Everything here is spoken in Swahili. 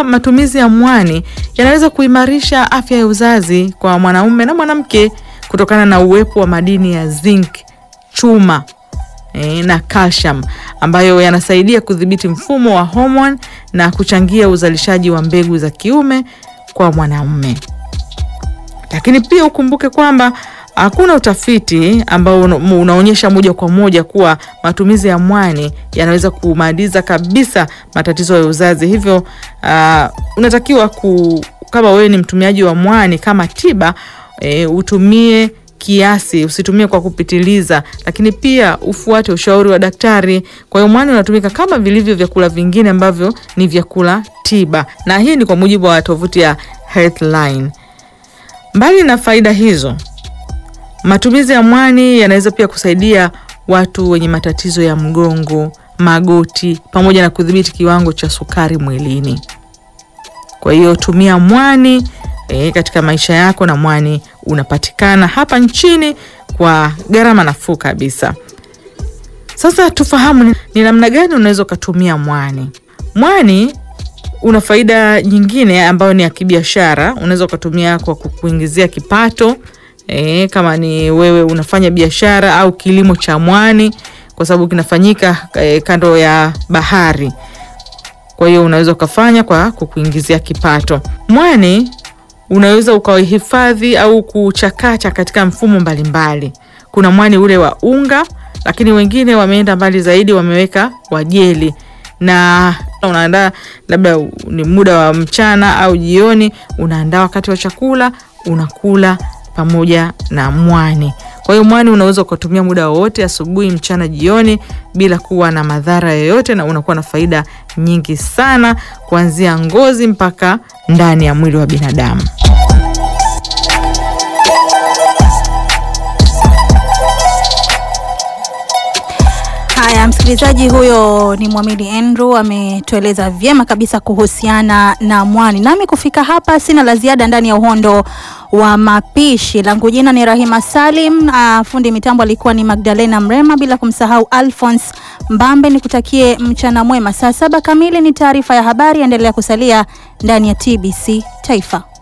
matumizi ya mwani yanaweza kuimarisha afya ya uzazi kwa mwanaume na mwanamke kutokana na uwepo wa madini ya zinc, chuma eh, na calcium ambayo yanasaidia kudhibiti mfumo wa homoni na kuchangia uzalishaji wa mbegu za kiume kwa mwanaume. Lakini pia ukumbuke kwamba hakuna utafiti ambao una- unaonyesha moja kwa moja kuwa matumizi ya mwani yanaweza kumaliza kabisa matatizo ya uzazi. Hivyo uh, unatakiwa ku, kama wewe ni mtumiaji wa mwani kama tiba e, utumie kiasi, usitumie kwa kupitiliza, lakini pia ufuate ushauri wa daktari. Kwa hiyo mwani unatumika kama vilivyo vyakula vingine ambavyo ni vyakula tiba, na hii ni kwa mujibu wa tovuti ya Healthline. Mbali na faida hizo, matumizi ya mwani yanaweza pia kusaidia watu wenye matatizo ya mgongo, magoti, pamoja na kudhibiti kiwango cha sukari mwilini. Kwa hiyo tumia mwani e, katika maisha yako, na mwani unapatikana hapa nchini kwa gharama nafuu kabisa. Sasa tufahamu ni- ni namna gani unaweza ukatumia mwani. Mwani una faida nyingine ambayo ni ya kibiashara. Unaweza ukatumia kwa kukuingizia kipato e, kama ni wewe unafanya biashara au kilimo cha mwani, kwa sababu kinafanyika e, kando ya bahari. Kwa hiyo unaweza ukafanya kwa kukuingizia kipato. Mwani unaweza ukahifadhi au kuchakacha katika mfumo mbalimbali. Kuna mwani ule wa unga, lakini wengine wameenda mbali zaidi, wameweka wa jeli na unaandaa labda ni muda wa mchana au jioni, unaandaa wakati wa chakula, unakula pamoja na mwani. Kwa hiyo mwani unaweza ukatumia muda wowote, asubuhi, mchana, jioni, bila kuwa na madhara yoyote, na unakuwa na faida nyingi sana, kuanzia ngozi mpaka ndani ya mwili wa binadamu. Haya, msikilizaji, huyo ni Mwamidi Andrew ametueleza vyema kabisa kuhusiana na mwani. Nami kufika hapa sina la ziada ndani ya uhondo wa mapishi. Langu jina ni Rahima Salim. Uh, fundi mitambo alikuwa ni Magdalena Mrema, bila kumsahau Alphonse Mbambe. Nikutakie mchana mwema. Saa saba kamili ni taarifa ya habari. Endelea kusalia ndani ya TBC Taifa.